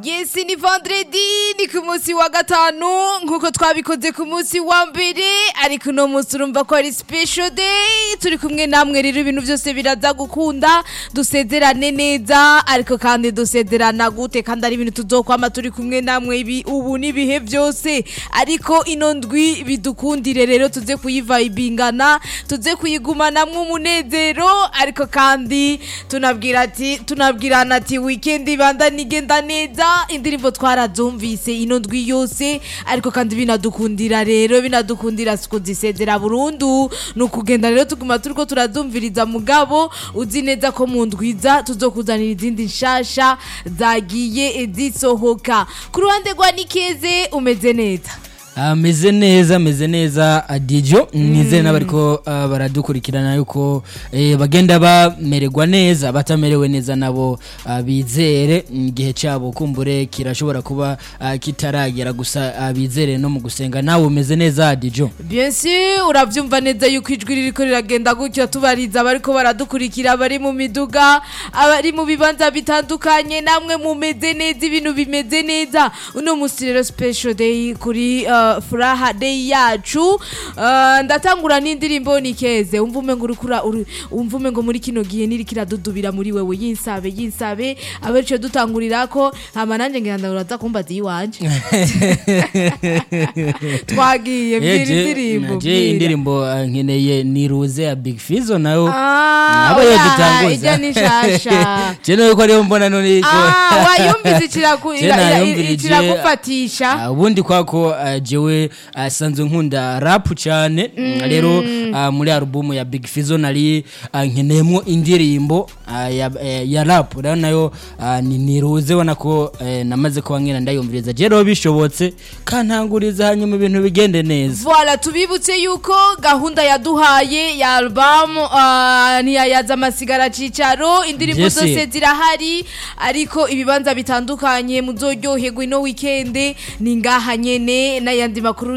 Yes ni vendredi ni ku munsi wa gatanu nkuko twabikoze ku munsi wa mbere ariko uno munsi urumva ko ari special day turi kumwe namwe rero ibintu byose biraza gukunda dusezerane neza ariko kandi dusezerana gute kandi ari ibintu tuzokwama turi kumwe namwe ibi ubu n'ibihe byose ariko ino ndwi bidukundire rero tuze kuyivayibingana tuze kuyigumanamwo umunezero ariko kandi tunabwira ati tunabwirana ati weekend ibanda nigenda neza indirimbo twarazumvise ino ndwi yose ariko kandi binadukundira rero binadukundira siko zisezera burundu ni ukugenda rero tuguma turiko turazumviriza mugabo uzi neza ko mu ndwiza tuzokuzanira izindi nshasha zagiye zisohoka ku ruhande rwa nikeze umeze neza ameze neza ameze neza adijo nizere n'abariko uh, baradukurikirana yuko eh, bagenda bamererwa neza batamerewe neza nabo uh, bizere igihe cyabo kumbure kirashobora kuba uh, kitaragera gusa uh, bizere no mu gusenga nawe umeze neza adijo bien sûr uravyumva neza yuko ijwi ririko riragenda gutyo tubariza abariko baradukurikira bari mu miduga abari mu bibanza bitandukanye namwe mumeze neza ibintu bimeze neza uno musi rero special day kuri uh, furaha day yacu uh, ndatangura n'indirimbo nikeze umva umengo urikura umva umengo muri kino gihe niriko iradudubira muri wewe yinsabe yinsabe abenshi dutangurirako hama nanje ngira ndaburaza kumbaza iwanje twagiye mbwira indirimbo je mbwira. indirimbo uh, nkeneye niruze ya big fizo nayo Ah, aba oya, yodutanguza ijya ni shasha je nawe ko ariyo mbona none ko Ah, wayumvise ikiraku- Je ira- ira- nayumvirije, ikiragufatisha Ah, ubundi kwako uh, jewe uh, sanzwe nkunda rap cyane rero uh, muri alubumu ya big fizo nari uh, nkeneyemo indirimbo uh, ya, eh, ya rap rero nayo uh, ni niruze ubona ko eh, namaze kuba nkena ndayumviriza je rero bishobotse kantanguriza hanyuma ibintu bigende neza Voilà, tubibutse yuko gahunda yaduhaye ya album uh, ntiyayaza amasigara cicaro indirimbo Jesse. zose zirahari ariko ibibanza bitandukanye muzoryoherwa ino weekend ni ngaha nyene n'ayandi makuru